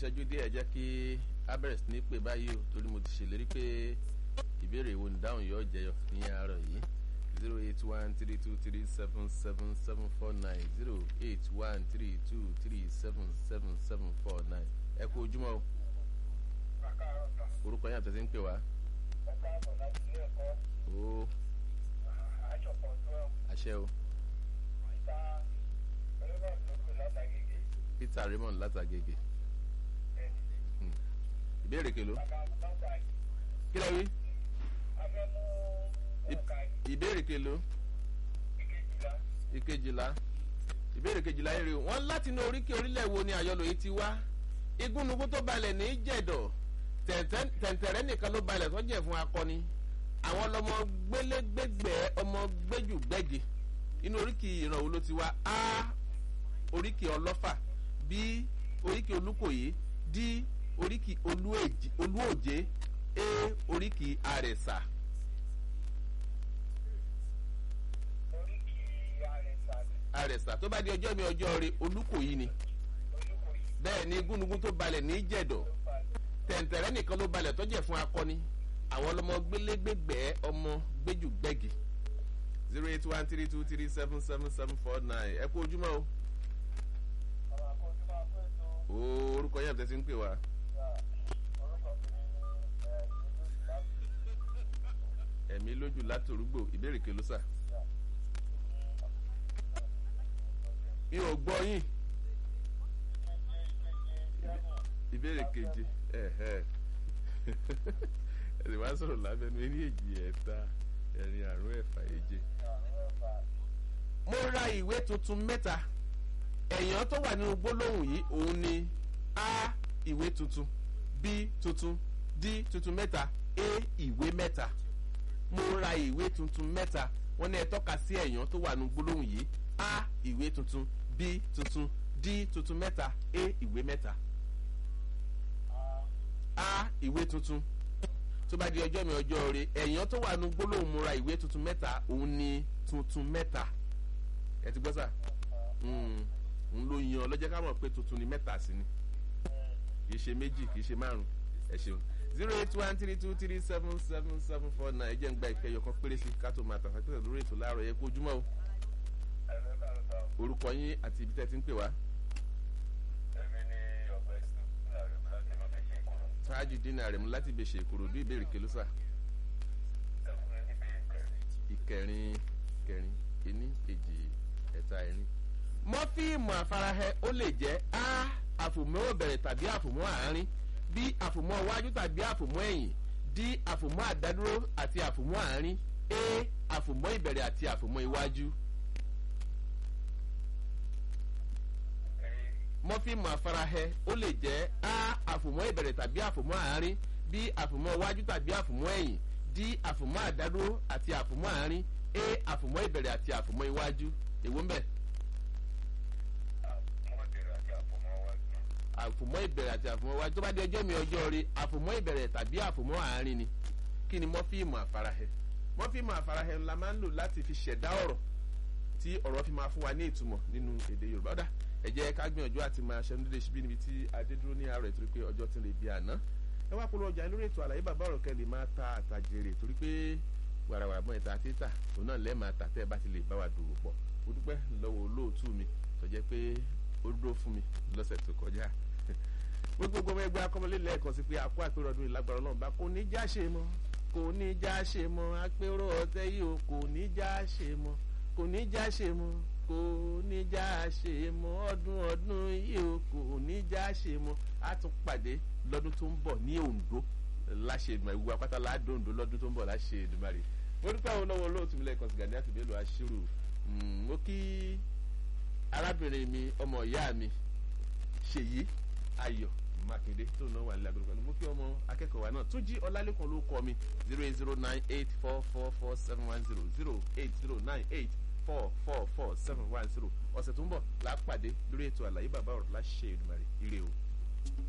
ìṣẹ́jú díẹ̀ jẹ́ kí abẹ́rẹ́ sí ní pè báyìí o torí mo ti ṣèlérí pé ìbéèrè wo nìdáhùn yóò jẹyọ ní àárọ̀ yìí zero eight one three two three seven seven seven four nine zero eight one three two three seven seven seven four nine ẹ kú ojúmọ́ o orúkọ yín àtẹ̀sí ń pè wá. o àṣẹ o Peter Raymond látàgègè ìbéèrè kèló kí lẹ wí ìbéèrè kèló ìkejìlá ìbéèrè kejìlá yẹn rè wọn láti inú oríkè orílẹ̀ wo ni àyọlò yìí ti wá igúnnugún tó balẹ̀ ní jẹ̀dọ̀ tẹ̀ǹtẹ̀rẹ́ nìkan ló balẹ̀ tó jẹ́ fún akọni àwọn ọlọmọ gbélégbègbè ọmọ gbẹ́jùgbẹ́gi inú oríkì ìrànwọ́ ló ti wá a oríkì ọlọ́fà b oríkì olúkòyí d oríkì olúòjé a oríkì àrẹ̀sà. àrẹ̀sà tó bá di ọjọ́ mi ọjọ́ rẹ olúkòyí ni bẹ́ẹ̀ ni gúnugún tó balẹ̀ ní jẹ̀dọ̀ tẹ̀ǹtẹ̀rẹ́ nìkan ló balẹ̀ tọ́jẹ̀ fún akọni àwọn ọlọmọ gbélégbègbè ọmọ gbẹ́jùgbẹ́gi zero eight one three two three seven seven seven four nine ẹ kú ojúmọ́ o orúkọ yẹn tẹ́sí ń pè wá. ẹ̀mí lójú látòrúgbò ìbéèrè kelo sà. mi ò gbọ́ yín. ìbéèrè keje ẹ sì wá sọ̀rọ̀ lábẹ́nu eré èjì ẹ̀ta ẹ̀rin àrún ẹ̀fà èje. mo ra ìwé tuntun mẹ́ta ẹ̀yàn tó wà nínú gbólóhùn yìí òun ni a ìwé tuntun b tuntun d tuntun mẹ́ta a ìwé mẹ́ta mo ra ìwé tuntun mẹ́ta wọ́n ní ẹ tọ́ka sí ẹ̀yàn tó wà nínú gbólóhùn yìí a ìwé tuntun b tuntun d tuntun mẹ́ta a ìwé mẹ́ta a ìwé tuntun tó bá di ọjọ́ mi ọjọ́ rẹ ẹ̀yàn tó wà nínú gbólóhùn mo ra ìwé tuntun mẹ́ta òun ni tuntun mẹ́ta ẹ ti gbọ́ sà ń lo yan lọ́jọ́ ká mọ̀ pé tuntun ni mẹ́ta sí ni kì í ṣe méjì kì í ṣe márùn ẹ ṣeun zero eight one three two three seven seven seven four nine jẹ́ ń gba ìkẹyọ kan péré sí ká tó máa tàfà pé lórí ètò láàárọ̀ yẹ kó ojúmọ́ o orúkọ yín àti ibi tẹ́ ti ń pè wá. ṣáájú dínà rẹ̀ mú láti bèṣe ìkòròdú ìbéèrè kẹlúsà ìkẹrin kẹrin ení èjì ẹ̀ta ẹ̀rin mọ́fíìmù àfarahẹ ó lè jẹ́ a àfòmọ́ òbẹ̀rẹ̀ tàbí àfòmọ́ àárín b àfòmọ́ iwájú tàbí àfòmọ́ ẹ̀yìn d àfòmọ́ àdádúró àti àfòmọ́ àárín a àfòmọ́ ìbẹ̀rẹ̀ àti àfòmọ́ iwájú. mọ́fíìmù àfarahẹ ó lè jẹ́ a àfòmọ́ ìbẹ̀rẹ̀ tàbí àfòmọ́ àárín b àfòmọ́ iwájú tàbí àfòmọ́ ẹ̀yìn d àfòmọ́ àdádúró àti àfòmọ́ àárín a àfòmọ́ ìbẹ̀rẹ̀ àti àfòmọ́ iwájú èwo ń bẹ̀. àfòmọ́ ìbẹ̀rẹ̀ àti àfòmọ́ iwájú tó bá di ọjọ́ mi ọjọ́ rí àfòmọ́ ìbẹ̀rẹ̀ tàbí àfòmọ́ àárín ni kí ni mọ́fíìmù àfarahẹ mọ́fíìmù àfarahẹ ńlá máa ń lò láti fi ṣẹ̀dá ọ̀rọ̀ tí ọ̀rọ̀ fi máa fún wa ní ìtumọ̀ nínú èdè yorùbá ọ̀dà ẹ jẹ́ ká gbìyànjú àti máa ṣẹnu dédé síbí níbi tí adé dúró ní àárọ̀ ìtorí pé ọjọ́ ti lè bí àná ẹ wá polówó ọjà lórí ètò àlàyé bàbá ọ̀rọ̀ kẹ́ lè máa ta àtàjèrè torí pé wàràwàrà bọ́ ìta títà òun náà lẹ́ẹ̀ máa tà tẹ́ ẹ bá ti lè bá wa dòwò pọ̀ mo dúpẹ́ lọ́wọ́ olóòtú mi tó jẹ́ pé ó dúró fún mi lọ́sẹ̀ tó kọjá gbogbo ọmọ ẹgbẹ́ akọ́mọlé lẹ́ẹ̀kan sí pé àpò àpérò ọdún ìlágbára ọlọ́run bá kò ní já ṣe mọ́ kò ní já ṣe mọ́ àpérò ọ̀tẹ́ yìí o kò ní já ṣe mọ́ kò ní já ṣe mọ́ kò ní já ṣe mọ́ ọdún ọdún yìí o kò ní já ṣe mọ́ a tún pàdé lọ́dún tó ń bọ̀ ní Oǹdó láṣẹ ìdùnnà ìwú apáta ládùn Oǹdó lọ́dún tó ń bọ̀ láṣẹ Èdùmàrè mo dúpẹ́ àwọn olówó olóòtú mi lẹ́ẹ̀kan sí Gani Àtìbélò Aṣírù mo kí arábìnrin mi ọmọ ìyá mi Ṣèyí Ayọ̀ Mákindé tó náà wà nílẹ̀ agbègbè pẹ̀lú mo kí ọmọ akẹ́kọ̀ọ́ wa náà tún jí Ọlálékan ló kọ́ mi zero eight zero nine eight four four four seven one zero zero eight zero nine eight four four four seven one zero ọ̀sẹ̀ tó ń bọ̀ lápàdé lórí ètò àlàyé bàbá ọ̀rọ̀ láṣẹ Èdùmàrè ire o.